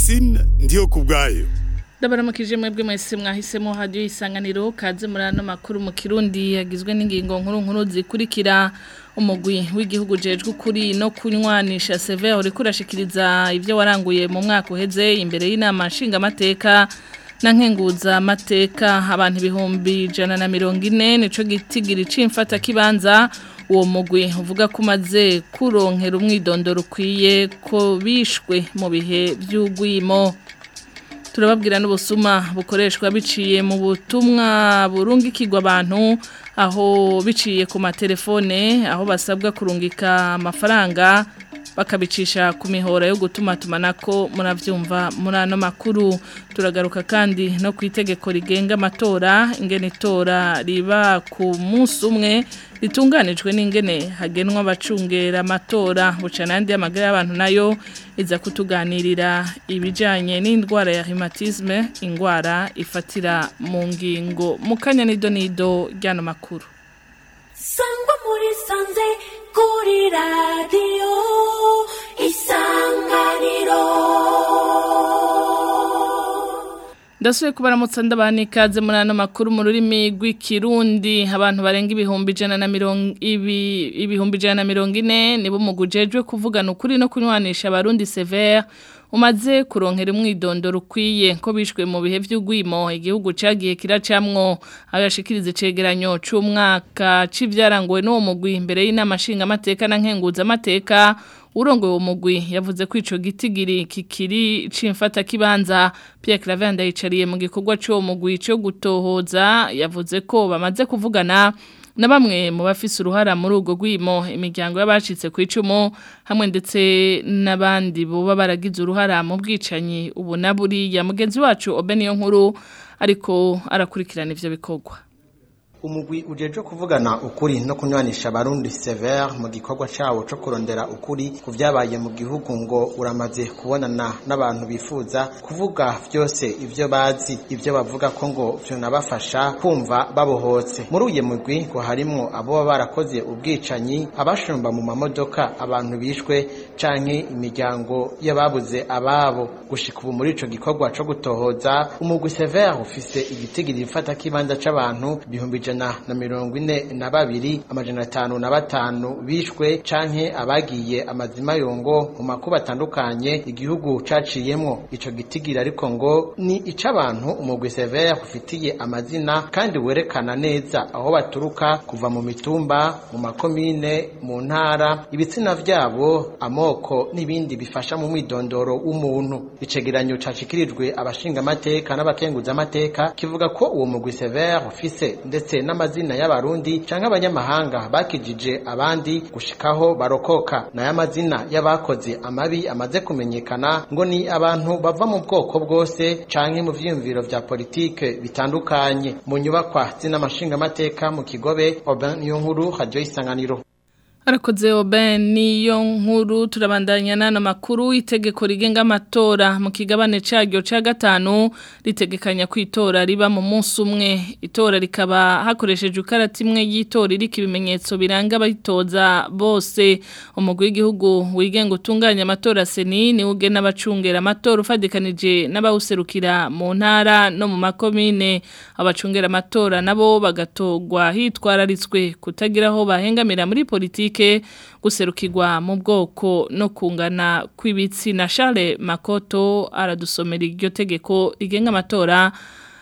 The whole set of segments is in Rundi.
Francine ndiyo kubwayo Ndabaramukije mwebwe mwese mwahisemo hadiyo isanganiro kaze muri ano makuru mu Kirundi yagizwe n'ingingo nkuru nkuru zikurikira umugwi w'igihugu jejwe kuri no kunywanisha Sever uri kurashikiriza ivyo waranguye mu mwaka uheze imbere y'inama nshinga amateka na nkenguza amateka abantu ibihumbi ijana na mirongo ine nico gitigiri c'imfata kibanza uwo mugwi uvuga ko umaze kuronkera umwidondoro ukwiye ko bishwe mu bihe by'ugwimo turababwira n'ubusuma bukoreshwa biciye mu butumwa burungikirwa abantu aho biciye ku matelefone aho basabwa kurungika amafaranga bakabicisha ku mihora yo gutuma tumanako muravyumva muri ano makuru turagaruka kandi no ku itegeko rigenga amatora ingene itora riba ku munsi umwe ritunganijwe n'ingene hagenwa abacungera amatora buca n'andi y'amagara y'abantu nayo iza kutuganirira ibijyanye n'indwara ya rheumatisme indwara ifatira mu ngingo mu kanya nido nido ry'ano makuru sangwa muri sanze kuri radiyo isanganiro Ndasuye kubaramutsa ndabani ikaze muri ano makuru mu rurimi rw'ikirundi abantu barenga ibihumbi ijana na mirongo ibi ibihumbi ijana na mirongo ine nibo mugujejwe kuvugana ukuri no kunywanisha abarundi severe umaze kuronkera umwidondoro ukwiye ko bishwe mu bihe by'ugwimo igihugu cagiye kiracamwo abashikiriza cegeranyo c'umwaka c'ivyaranguwe n'uwo mugwi imbere y'inama nshinga amateka na nkenguza amateka urongoye uwo mugwi yavuze ko ico gitigiri kikiri c'imfata kibanza Pierre Claver ndayicariye mu gikorwa c'uwo mugwi cyo gutohoza yavuze ko bamaze kuvugana na bamwe mu bafise uruhara muri urwo rwimo imiryango y'abacitse ku icumu hamwe ndetse n'abandi boba baragize uruhara mu bwicanyi ubu na buriya mugenzi wacu Obeniyo nkuru ariko arakurikirana ivyo bikorwa umugwi ujeje kuvugana ukuri no kunywanisha abarundi severe mu gikorwa cawo co kurondera ukuri ku vyabaye mu gihugu ngo uramaze kubonana n'abantu bifuza kuvuga vyose ivyo bazi ivyo bavuga ko ngo vyonabafasha kumva babohotse muri uye mugwi ngo harimwo abo barakoze ubwicanyi abashumba mu mamodoka abantu bishwe canke imiryango y'ababuze ababo gushika ubu muri ico gikorwa co gutohoza umugwi severe ufise igitigiri ifata kibanza c'abantu bihumbi ijana na mirongo ine na babiri amajana atanu na batanu bishwe canke abagiye amazima yongo mu makuba atandukanye igihugu caciyemwo ico gitigira ariko ngo ni ic'abantu umugwi severe ufitiye amazina kandi werekana neza aho baturuka kuva mu mitumba mu makomine mu ntara ibitsina vyabo amoko n'ibindi bifasha mu mwidondoro w'umuntu icegeranyo cacikirijwe abashinga amateka n'abakenguza amateka kivuga ko uwo mugwi severe ufise ndetse n'amazina y'abarundi canke abanyamahanga bakijije abandi gushikaho barokoka nayo amazina y'abakoze amabi amaze kumenyekana ngo ni abantu bava mu bwoko bwose canke mu vyiyumviro vya politike bitandukanye mu nyubakwa z'inamashinga amateka mu kigobe Aubin Niyonkuru Radio Isanganiro Arakoze Oben niyo nkuru turabandanya nano makuru itegeko rigenga amatora mu kigabane cyaryo ca gatanu ritegekanya kwitora riba mu munsi umwe itora rikaba hakoresheje ukarata imwe y'itora iriko ibimenyetso biranga abitoza bose umugwi w'igihugu wigenga utunganya amatora seni ni uge n'abacungera amatora ufadikanije n'abawuserukira mu ntara no mu makomine abacungera amatora nabo bagatogwa hitwararitswe kutagira aho bahengamira muri politiki guserukirwa mu bwoko no kungana kw'ibitsina Charles Makoto aradusomera iryo tegeko rigenga amatora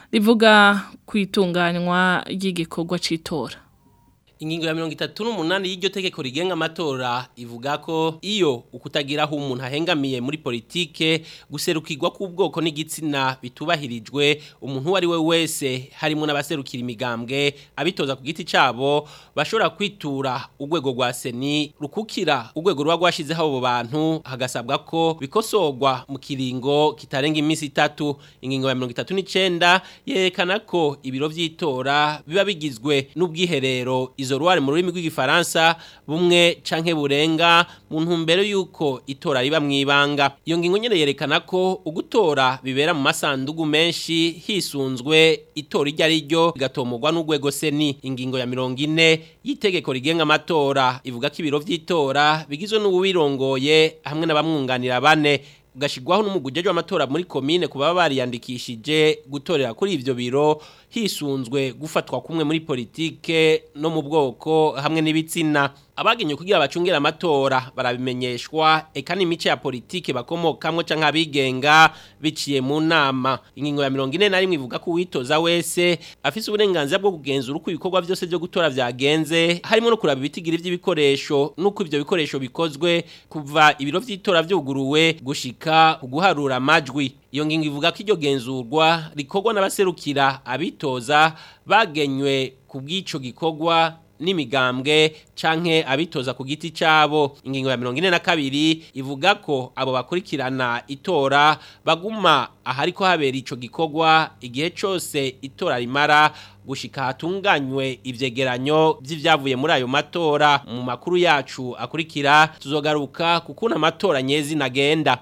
rivuga kwitunganywa ry'igikorwa c'itora ingingo ya mirongo itatu n'umunani y'iryo tegeko rigenga amatora ivuga ko iyo ukutagira aho umuntu ahengamiye muri politike guserukirwa k'ubwoko n'igitsina bitubahirijwe umuntu uwo ari we wese harimo n'abaserukira imigambwe abitoza ku giti cyabo bashobora kwitura urwego rwa seni rukukira urwego ruba rwashyizeho abo bantu hagasabwa ko bikosorwa mu kiringo kitarenga iminsi itatu ingingo ya mirongo itatu n'icyenda yerekana ko ibiro by'itora biba bigizwe n'ubwiherero izo ruware mu rurimi rw'igifaransa bumwe canke burenga mu ntumbero yuko itora riba mwibanga iyo ngingo nyene yerekana ko ugutora bibera mu masandugu menshi hisunzwe itora iryo ari ryo rigatomorwa n'urwego seni ingingo ya mirongo ine y'itegeko rigenga amatora ivuga ko ibiro vy'itora bigizwe n'uwirongoye hamwe n'abamwunganira bane gashigwaho n'umugujeje w'amatora muri komine kuba bariyandikishije gutorera kuri ivyo biro hisunzwe gufatwa kumwe muri politike no mu bwoko hamwe n'ibitsina abagenye kugira bacungera amatora barabimenyeshwa eka n'imice ya politike bakomokamwe canke abigenga biciye mu nama ingingo ya 41 ivuga ko uwitoza wese afise uburenganzira bwo kugenzura uko ibikorwa byose byo gutora vyagenze harimo no kuraba ibitigira vy'ibikoresho nuko ivyo bikoresho bikozwe kuva ibiro vy'itora vyuguruwe gushika kuguharura amajwi iyo ngingo ivuga ko iryo genzurwa rikorwa n'abaserukira abitoza bagenywe ku bw'ico gikorwa n'imigambwe canke abitoza ku giti cabo ingingo ya 42 ivuga ko abo bakurikirana itora baguma ahariko habera ico gikorwa igihe cose itora rimara gushika hatunganywe ivyegeranyo vy'ivyavuye muri ayo matora mu makuru yacu akurikira tuzogaruka kukuna amatora nyezi nagenda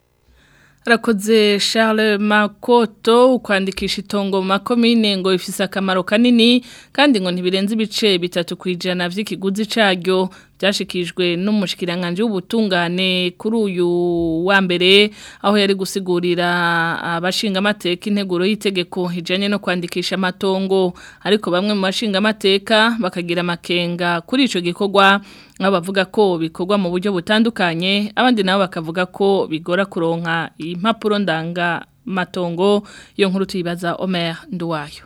Rakoze Charles Makoto ukwandikisha itongo mu makomine ngo ifise akamaro kanini kandi ngo ntibirenze ibice bitatu kwijana vy'ikiguzi caryo byashikijwe n'umushikiranganje w'ubutungane kuri uyu wa mbere aho yari gusigurira abashinga amateka integuro y'itegeko ijanye no kwandikisha amatongo ariko bamwe mu bashinga amateka bakagira amakenga kuri ico gikorwa aho bavuga ko bikorwa mu buryo butandukanye abandi nabo bakavuga ko bigora kuronka impapuro ndanga matongo iyo nkuru tuyibaza Omer Nduwayo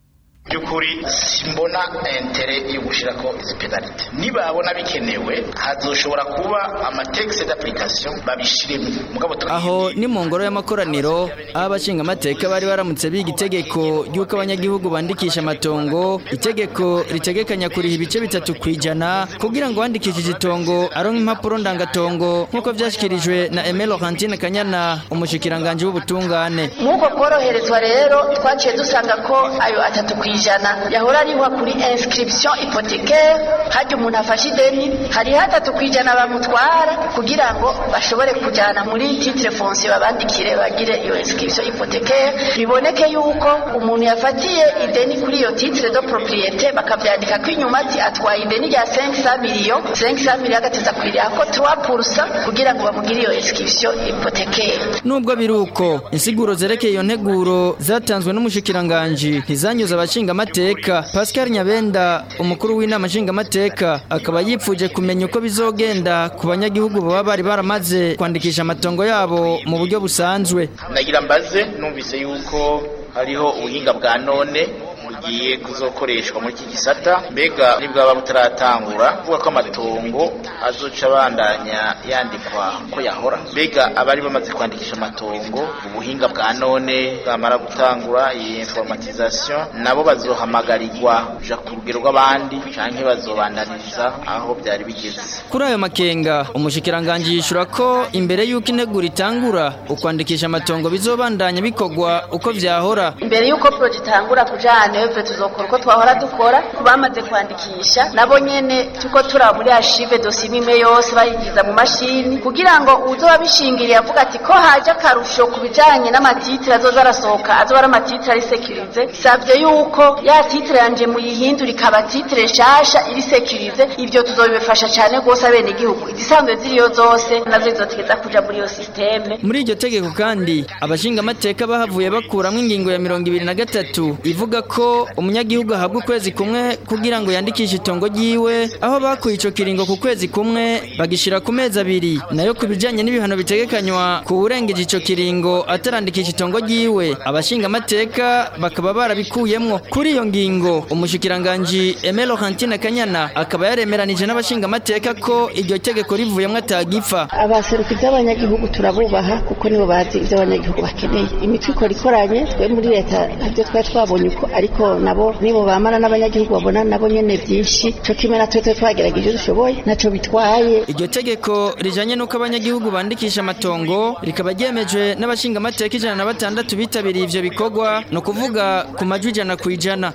byukuri simbona intere yo gushirako izi penalite nibabona bikenewe hazoshobora kuba amatexe d'application babishiremo mugabo aho ni mu ngoro y'amakoraniro aho abashinga amateka bari baramutse biga itegeko ry'uko abanyagihugu bandikisha amatongo itegeko ritegekanya kuriha ibice bitatu ku ijana kugira ngo wandikishije itongo aronke impapuro ndangatongo nk'uko vyashyikirijwe na Emile Laurentine Kanyana umushikiranganje w'ubutungane nk'uko koroherezwa rero twaciye dusanga ko ayo atatu ku ijana yahora arihwa kuri inscription hypothécaire hajya umuntu afashe ideni hari hatatu ku ijana bamutwara kugira ngo bashobore kujyana muri titre foncier babandikire bagire iyo inscription hypothécaire biboneke yuko umuntu yafatiye ideni kuri iyo titre de propriété bakabyandika ko inyuma ati atwaye ideni rya 500 million 500 million agateza kwiriha ko 3% kugira ngo bamugire iyo inscription hypothécaire nubwo biruko insiguro zerekeye iyo nteguro zatanzwe n'umushikiranganje ntizanyuze abashinga amateka Pascal Nyabenda umukuru w'inama nshinga amateka akaba yipfuje kumenya uko bizogenda ku banyagihugu baba bari baramaze kwandikisha amatongo yabo mu buryo busanzwe nagira mbaze numvise yuko hariho ubuhinga bwa none bugiye kuzokoreshwa muri iki gisata mbega nibwaba butaratangura kuvuga ko amatongo azoca abandanya yandikwa ko yahora mbega abari bamaze kwandikisha amatongo ubuhinga bwa none bwamara gutangura iyi informatization nabo bazohamagarirwa kuja ku rugero rw'abandi canke bazobandaniriza aho byari bigeze kuri ayo makenga umushikiranganje yishura ko imbere y'uko integuro itangura ukwandikisha amatongo bizobandanya bikorwa uko vyahora imbere y'uko projet itangura kujana eve tuzokora uko twahora dukora ku bamaze kwandikisha nabo nyene tuko turaba muri archive dossier imwe yose bayigiza mu mashini kugira ngo uzoba bishingiriye avuga ati ko haje akarusho ku bijanye n'amatitre azoza arasohoka azoba ari amatitre ari sécurisé savye yuko ya titre yanje muyihindura ikaba titre nshasha iri sécurisé ivyo tuzobifasha cane gose abene igihugu izisanzwe ziriyo zose nazo zizotegeza kuja muri iyo systeme muri iryo tegeko kandi abashinga amateka bahavuye bakuramwo ingingo ya mirongo ibiri na gatatu ivuga ko umunyagihugu ahabwa ukwezi kumwe kugira ngo yandikishe itongo ryiwe aho bakuye ico kiringo ku kwezi kumwe bagishira ku mezi abiri nayo ku bijanye n'ibihano bitegekanywa ku wurengeje ico kiringo atarandikisha itongo ryiwe abashinga amateka bakaba barabikuyemwo kuri iyo ngingo umushikiranganji Emile Laurentine Kanyana akaba yaremeranije n'abashinga amateka ko iryo tegeko rivuyemwo atagipfa abaserukizi b'abanyagihugu turabubaha kuko nibo bazi ivyo abanyagihugu bakeneye imitwe ikora ikoranye twe muri leta nabyo twari twabonye uko ariko nabo nibo bamana n'abanyagihugu babona nabo nyene byinshi cyo kimwe natwe twe twagerageje dushoboye naco bitwaye iryo tegeko rijanye n'uko abanyagihugu bandikisha amatongo rikaba ryemejwe n'abashinga amateka ijana na batandatu bitabiriye ivyo bikorwa ni ukuvuga ku majwi ijana ku ijana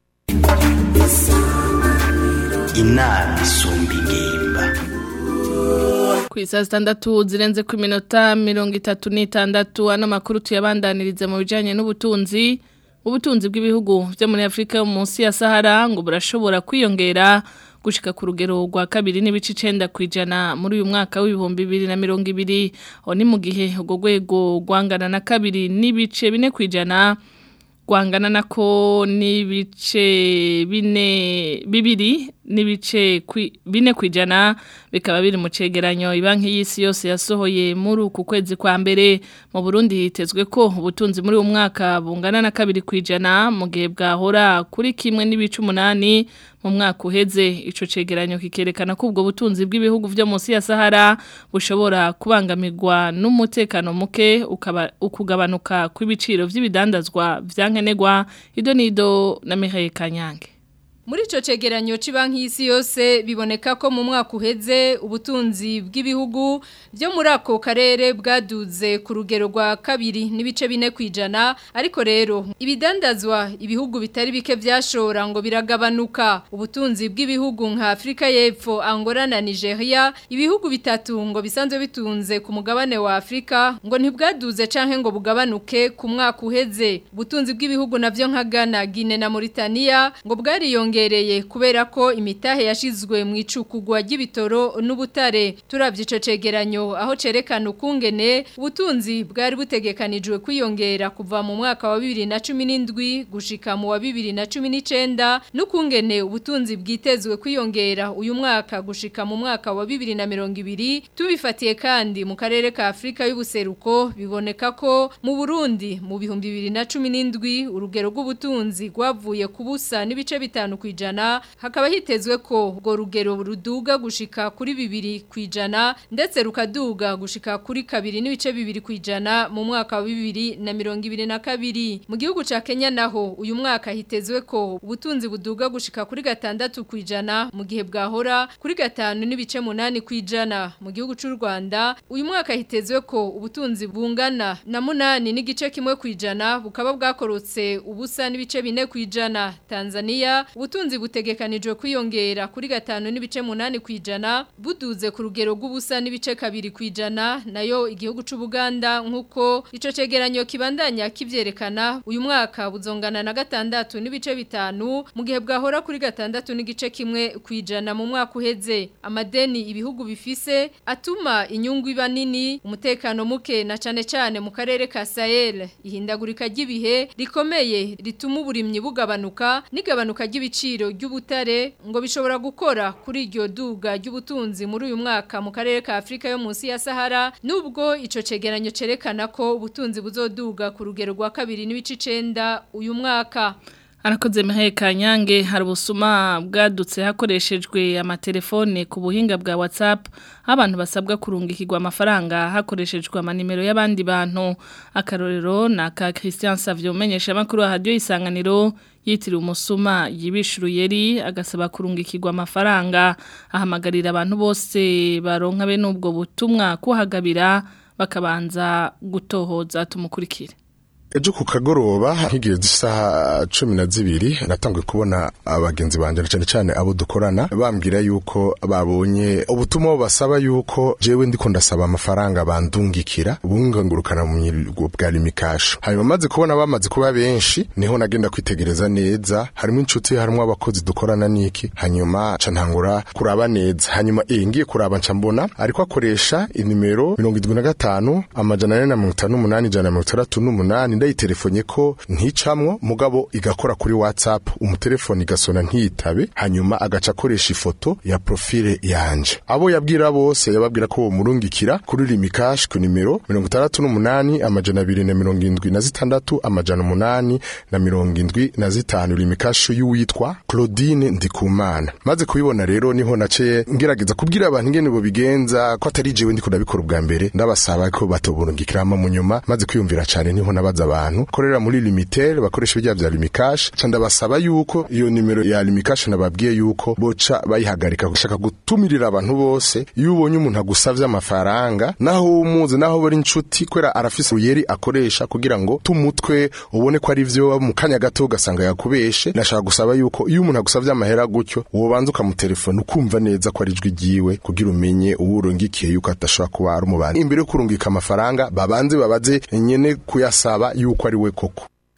inama isumba ingimba ku isa zitandatu zirenze ku minota mirongo itatu n'itandatu ano makuru tuyabandaniriza mu bijyanye n'ubutunzi ubutunzi bw'ibihugu byo muri afurika yo munsi ya sahara ngo burashobora kwiyongera gushika ku rugero rwa kabiri n'ibice icenda kwijana muri uyu mwaka w'ibihumbi bibiri na mirongo ibiri aho ni mu gihe urwo rwego rwangana na kabiri n'ibice bine kwijana rwangana nako n'ibice bine bibiri n'ibice kwi- bine kwijana bikaba biri mu cegeranyo ibanki y'isi yose yasohoye muri uku kwezi kwa mbere mu Burundi hitezwe ko ubutunzi muri uyu mwaka bungana na kabiri kwijana mu gihe bwahora kuri kimwe n'ibice umunani mu mwaka uheze ico cegeranyo kikerekana ko ubwo butunzi bw'ibihugu vyo munsi ya Sahara bushobora kubangamirwa n'umutekano muke ukaba ukugabanuka kw'ibiciro vy'ibidandazwa vyankenegwa idonido na Mihaye Kanyange Muri ico cegeranyo c'Ibanki y'Isi yose biboneka ko mu mwaka uheze ubutunzi bw'ibihugu byo muri ako karere bwaduze ku rugero rwa kabiri n'ibice bine kwijana ariko rero ibidandazwa ibihugu bitari bike vyashora ngo biragabanuka ubutunzi bw'ibihugu nka Afrika y'Epfo Angola na Nigeria ibihugu bitatu ngo bisanzwe bitunze ku mugabane wa Afrika ngo ntibwaduze canke ngo bugabanuke ku mwaka uheze ubutunzi bw'ibihugu navyo nka Ghana Guinea na Mauritania ngo bwariyongereye kubera ko imitahe yashizwe mu icukugwa ry'ibitoro n'ubutare turavye ico cegeranyo aho cerekana ukungene ubutunzi bwari butegekanijwe kwiyongera kuva mu mwaka wa 2017 gushika mu wa 2019 n'ukungene ubutunzi bwitezwe kwiyongera uyu mwaka gushika mu mwaka wa 2020 tubifatiye kandi mu karere ka Afrika y'ubuseruko biboneka ko mu Burundi mu bihumbi 2017 urugero rw'ubutunzi rwavuye ku busa n'ibice bitanu kwijana hakaba hitezwe ko urwo rugero ruduga gushika kuri bibiri kwijana ndetse rukaduga gushika kuri kabiri n'ibice bibiri kwijana mu mwaka wa bibiri na mirongo ibiri na kabiri mu gihugu ca Kenya naho uyu mwaka hitezwe ko ubutunzi buduga gushika kuri gatandatu kwijana mu gihe bwahora kuri gatanu n'ibice munani kwijana mu gihugu c'u Rwanda uyu mwaka hitezwe ko ubutunzi bungana na munani n'igice kimwe kwijana bukaba bwakorotse ubusa n'ibice bine kwijana Tanzania ubutunzi butegekanijwe kwiyongera kuri gatanu n'ibice munani kwijana buduze ku rugero rw'ubusa n'ibice kabiri kwijana nayo igihugu c'u Buganda nkuko ico cegeranyo kibandanya kivyerekana uyu mwaka buzongana na gatandatu n'ibice bitanu mu gihe bwahora kuri gatandatu n'igice kimwe kwijana mu mwaka uheze amadeni ibihugu bifise atuma inyungu iba nini umutekano muke na cane cane mu karere ka Sahel ihindagurika ry'ibihe rikomeye rituma uburimyi bugabanuka n'igabanuka ry'ibiciro ry'ubutare ngo bishobora gukora kuri iryo duga ry'ubutunzi muri uyu mwaka mu karere ka Afrika yo munsi ya Sahara nubwo ico cegeranyo cerekana ko ubutunzi buzoduga ku rugero rwa kabiri n'ibice 9 uyu mwaka Arakoze Mihaye Kanyange hari ubusuma bwadutse hakoreshejwe amatelefone ku buhinga bwa WhatsApp abantu basabwa kurungikirwa amafaranga hakoreshejwe amanimero y'abandi bantu akarorero na ka Christian Savio umenyesha makuru wa radio isanganiro yitiriwe umusuma yibishuruyeri agasaba kurungikirwa amafaranga ahamagarira abantu bose baronka be n'ubwo butumwa kuhagabira bakabanza gutohoza tumukurikire ejo ku kagoroba nk'igihe z'isaha cumi na zibiri natanguye kubona abagenzi banje na cyane cyane abo dukorana bambwira yuko babonye ubutumwa basaba yuko jewe ndiko ndasaba amafaranga bandungikira bungangurukana mu mirgo bwa limikasho hanyuma maze kubona bamaze kuba benshi niho nagenda kwitegereza neza harimo inshuti harimo abakozi dukorana niki hanyuma ca ntangura kuraba neza hanyuma eh ngiye kuraba nca mbona ariko akoresha inimero mirongo irindwi na gatanu amajana ane na mirongo itanu n'umunani ijana na mirongo itandatu n'umunani ndayitelefonye ko nticamwo mugabo igakora kuri WhatsApp umutelefone igasona ntiyitabe hanyuma agaca akoresha ifoto ya profile yanje abo yabwira bose yababwira ko bomurungikira kuri limikash ku nimero 68 amajana 276 na zitandatu amajana umunani na mirongo indwi na zitanu limikash y'uwitwa Claudine Ndikumana maze kubibona rero niho nace ngerageza kubwira abantu ingene bo bigenza ko atari jewe ndiko ndabikora ubwa mbere ndabasaba ko batoburungikiramo mu nyuma maze kwiyumvira cyane niho nabaza abantu korera muri limitel bakoresha ibya bya limikash ca ndabasaba yuko iyo nimero ya limikash nababwiye yuko boca bayihagarika gushaka gutumirira abantu bose iyo ubonye umuntu agusavye amafaranga naho umuzi naho bari inshuti kwera arafise uruyeri akoresha kugira ngo tumutwe ubone ko ari vyo mu kanya gato ugasanga yakubeshe nashaka gusaba yuko iyo umuntu agusavye amahera gutyo wobanza ukamutelefona ukumva neza ko ari ijwi ryiwe kugira umenye uwo urungikiye yuko atashobora kuba ari umubandi imbere yo kurungika amafaranga babanze babaze nyene kuyasaba yuko ari we koko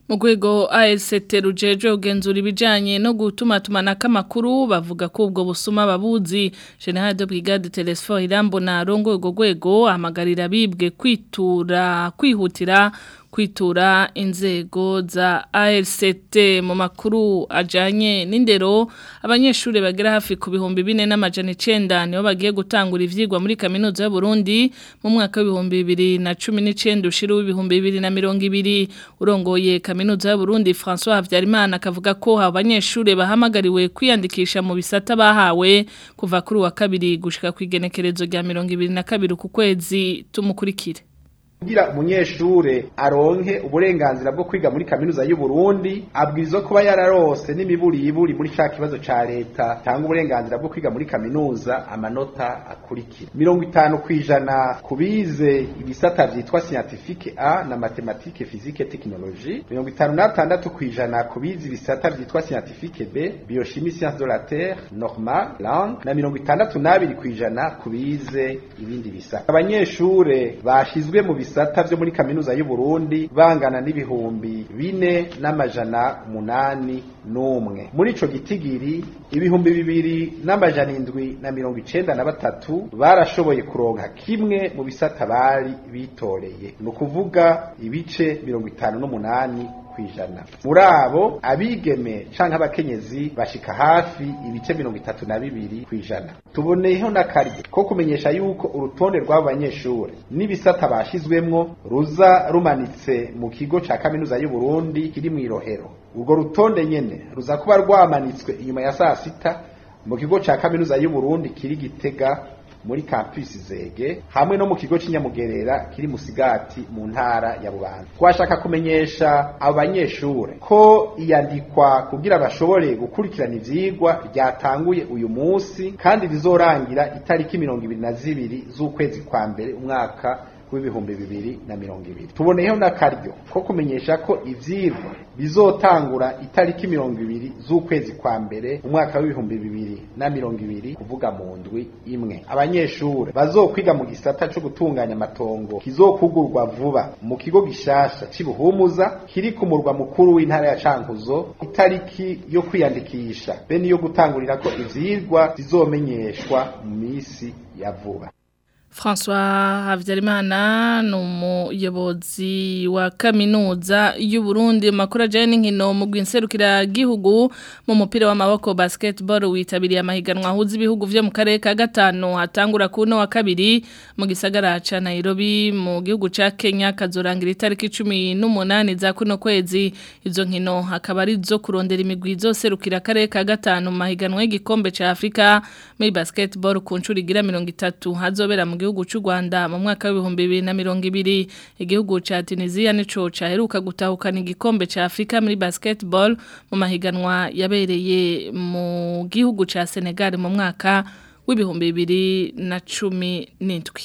mu rwego AST rujeje ugenzura ibijanye no gutuma tumanaka amakuru bavuga ko ubwo busuma babuzi General de Brigade Telesfor Irambo na rongo urwo rwego ahamagarira bibwe kwitura kwihutira kwitura inzego za ARCT mu makuru ajanye n'indero abanyeshuri bagera hafi ku bihumbi bine n'amajana icenda nibo bagiye gutangura ivyigwa muri kaminuza y'u Burundi mu mwaka w'ibihumbi bibiri na cumi n'icenda ushira w'ibihumbi bibiri na mirongo ibiri urongoye kaminuza y'u Burundi François Havyarimana akavuga ko abanyeshuri bahamagariwe kwiyandikisha mu bisata bahawe kuva kuri wa kabiri gushika ku igenekerezo rya mirongo ibiri na kabiri ku kwezi tumukurikire kugira umunyeshure aronke uburenganzira bwo kwiga muri kaminuza y'u Burundi abwirizwa kuba yararose n'imiburiburi muri ca kibazo ca leta tanga uburenganzira bwo kwiga muri kaminuza amanota akurikira mirongo itanu kwijana kubize ibisata vyitwa scientifique A na mathématique physique technologie mirongo itanu n'atandatu kwijana kubize ibisata vyitwa scientifique B biochimie sciences de la terre normal langue na mirongo itandatu n'abiri kwijana kubize ibindi bisata abanyeshure bashizwe mu bisata vyo muri kaminuza y'u Burundi bangana n'ibihumbi bine n'amajana munani n'umwe muri ico gitigiri ibihumbi bibiri n'amajana indwi na mirongo icenda na batatu barashoboye kuronka kimwe mu bisata bari bitoreye ni ukuvuga ibice mirongo itanu n'umunani kwijana muri abo abigeme canke abakenyezi bashika hafi ibice mirongo itatu na bibiri kwijana tuboneyeho n'akaryo ko kumenyesha yuko urutonde rw'abo banyeshure n'ibisata bashizwemwo ruza rumanitse mu kigo ca kaminuza y'u Burundi kiri mw'irohero urwo rutonde nyene ruza kuba rwamanitswe inyuma ya saa sita mu kigo ca kaminuza y'u Burundi kiri gitega muri campus zege hamwe no mu kigo c'inyamugerera kiri musigati mu ntara ya Bubanza twashaka kumenyesha abanyeshure ko iyandikwa kugira bashobore gukurikirana ivyigwa ryatanguye uyu munsi kandi rizorangira itariki mirongo ibiri na zibiri z'ukwezi kwa mbere umwaka w'ibihumbi bibiri na mirongo ibiri tuboneyeho n'akaryo ko kumenyesha ko ivyigwa bizotangura itariki mirongo ibiri z'ukwezi kwa mbere umwaka w'ibihumbi bibiri na mirongo ibiri kuvuga mu ndwi imwe abanyeshure bazokwiga mu gisata co gutunganya amatongo kizokugurwa vuba mu kigo gishasha c'ibuhumuza kiri ku murwa mukuru w'intara ya cankuzo itariki yo kwiyandikisha be niyo gutangurirako ivyigwa zizomenyeshwa mu misi ya vuba François Havyarimana ni umuyobozi wa kaminuza y'u Burundi makuru ajyanye n'inkino mu rw'inserukira gihugu mu mupira w'amaboko basketball witabiriye amahiganwa ahuza ibihugu vyo mu karere ka gatanu hatangura ku no wa kabiri mu gisagara ca Nairobi mu gihugu ca Kenya kazorangira itariki 18 za kuno kwezi izo nkino hakaba ari zo kurondera imigwi izoserukira akarere ka gatanu mu mahiganwa y'igikombe ca Afrika muri basketball ku ncuri igira 30 hazobera mu gihugu cy'u Rwanda mu mwaka w'ibihumbi bibiri na mirongo ibiri igihugu ca Tunisia nico caheruka gutahukana igikombe ca Afrika muri basketball mu mahiganwa yabereye mu gihugu ca Senegal mu mwaka w'ibihumbi bibiri na cumi n'indwi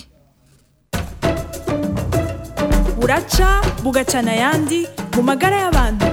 buraca bugacana ayandi mu magara y'abantu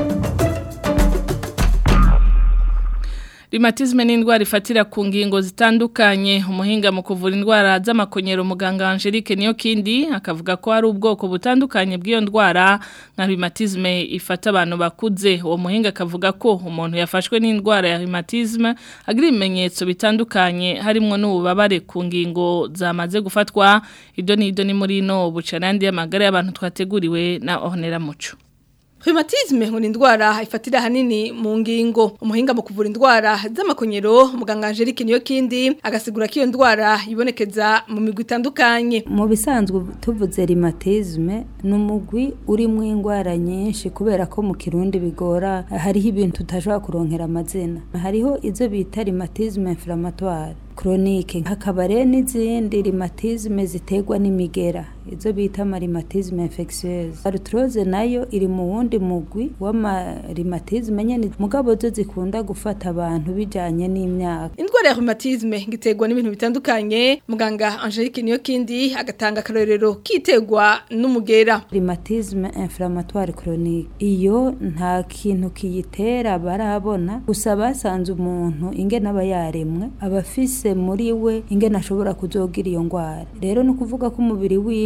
Rheumatisme ni indwara ifatira ku ngingo zitandukanye umuhinga mu kuvura indwara z'amakonyero muganga Angelique niyo kindi akavuga ko hari ubwoko butandukanye bw'iyo ndwara nka rheumatisme ifata abantu bakuze uwo muhinga akavuga ko umuntu yafashwe n'indwara ya rheumatisme agira ibimenyetso bitandukanye harimo n'ububabare ku ngingo zamaze gufatwa ibyo ni ibyo ni muri no bucanandi y'amagara y'abantu twateguriwe na Ornella Muco Rheumatisme ngo ni indwara ifatira hanini mu ngingo umuhinga mu kuvura indwara z'amakonyero muganga Angelique niyo kindi agasigura ko iyo ndwara ibonekeza mu migwi itandukanye mu bisanzwe tuvuze rheumatisme ni umugwi urimo indwara nyinshi kubera ko mu kirundi bigora hariho ibintu tutashobora kuronkera amazina hariho izo bita rheumatisme inflammatoire chronique hakaba rero n'izindi rheumatisme ziterwa n'imigera izo bita amarimatisme infectieuse arthrose nayo iri mu wundi mugwi w'amarimatisme nyene mugabo zo zikunda gufata abantu bijanye n'imyaka indwara ya rheumatisme ngiterwa n'ibintu bitandukanye muganga Angelique niyo kindi agatanga akarorero kitegwa n'umugera rheumatisme inflammatoire chronique iyo nta kintu kiyitera barabona gusa basanze umuntu ingene aba yaremwe abafise muri we ingene ashobora kuzogira iyo ndwara rero no kuvuga ko umubiri wiwe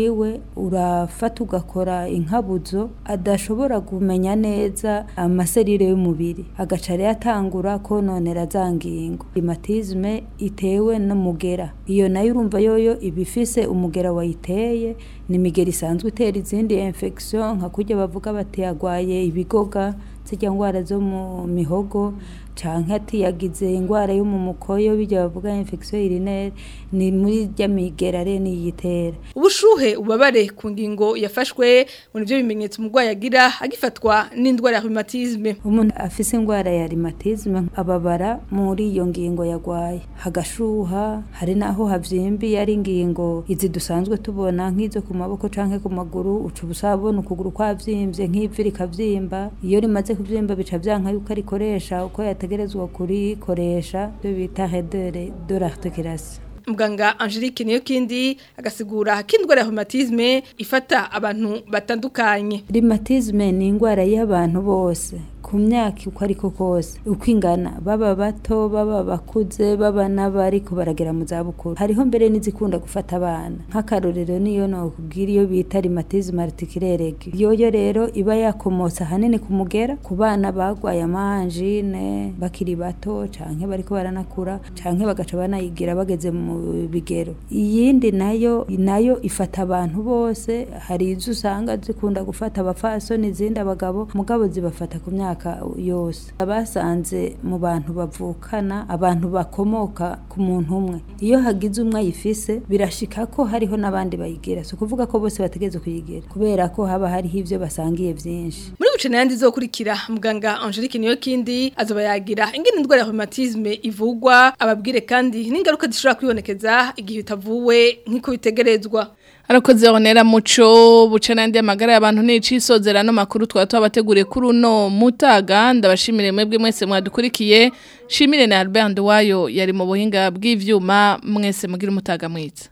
wiwe urafata ugakora inkabuzo adashobora kumenya neza amaserire y'umubiri agaca rero atangura kononera za ngingo rhumatisme itewe n'umugera iyo nayo urumva yoyo iba ifise umugera wayiteye ni imigera isanzwe itera izindi infection nka kurya bavuga bati yagwaye ibigoga zijya ndwara zo mu mihogo canke ati yagize ingwara yo mu mukoyo bijya bavuga infection urinaire ni muri rya migera rero niyitera ubushuhe ubabare ku ngingo yafashwe mu nivyo bimenyetso umurwayi agira agifatwa n'indwara ya rhumatisme umuntu afise ingwara ya rhumatisme ababara muri iyo ngingo yagwaye hagashuha hari naho havyimbiye ari ingingo izi dusanzwe tubona nk'izo ku maboko canke ku maguru uca ubusabona ukuguru kwavyimbye nk'ivi rikavyimba iyo rimaze kuvyimba bica vyanka yuko arikoresha uko yategerezwa kurikoresha byo bita redere de l'articulation muganga Angelique niyo kindi agasigura ko indwara ya rhumatisme ifata abantu batandukanye rhumatisme ni indwara y'abantu bose ku myaka uko ariko kose uko ingana baba bato baba bakuze baba n'abari kubaragera mu zabukuru hariho mbere n'izikunda gufata abana nk'akarorero niyo nokubwira iyo bita rhumatisme articulaire yoyo rero iba yakomotse ahanini ku mugera ku bana bagwaye amanjine bakiri bato canke bariko baranakura canke bagaca banayigira bageze mu bigero iyindi nayo nayo ifata abantu bose hari izo usanga zikunda gufata abafasoni izindi abagabo mugabo zibafata ku myaka yose abasanze mu bantu bavukana abantu bakomoka ku muntu umwe iyo hagize umwe ayifise birashika ko hariho n'abandi bayigira si ukuvuga ko bose bategeze kuyigira kubera ko haba hariho ivyo basangiye vyinshi muri buce nayandi zokurikira muganga Angelique niyo kindi azoba yagira ingene indwara ya rhumatisme ivugwa ababwire kandi n'ingaruka zishobora kwibonekeza igihe utavuwe nk'iko bitegerezwa Arakoze onera muco buca nandi amagara y'abantu n'icisozera no makuru twa twabateguriye kuri uno mutaga ndabashimire mwebwe mwese mwadukurikiye shimire na Albert Wayo yari mu buhinga bw'ivyuma mwese mugira umutaga mwiza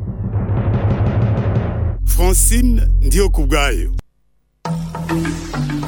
Francine ndiyo kubgayo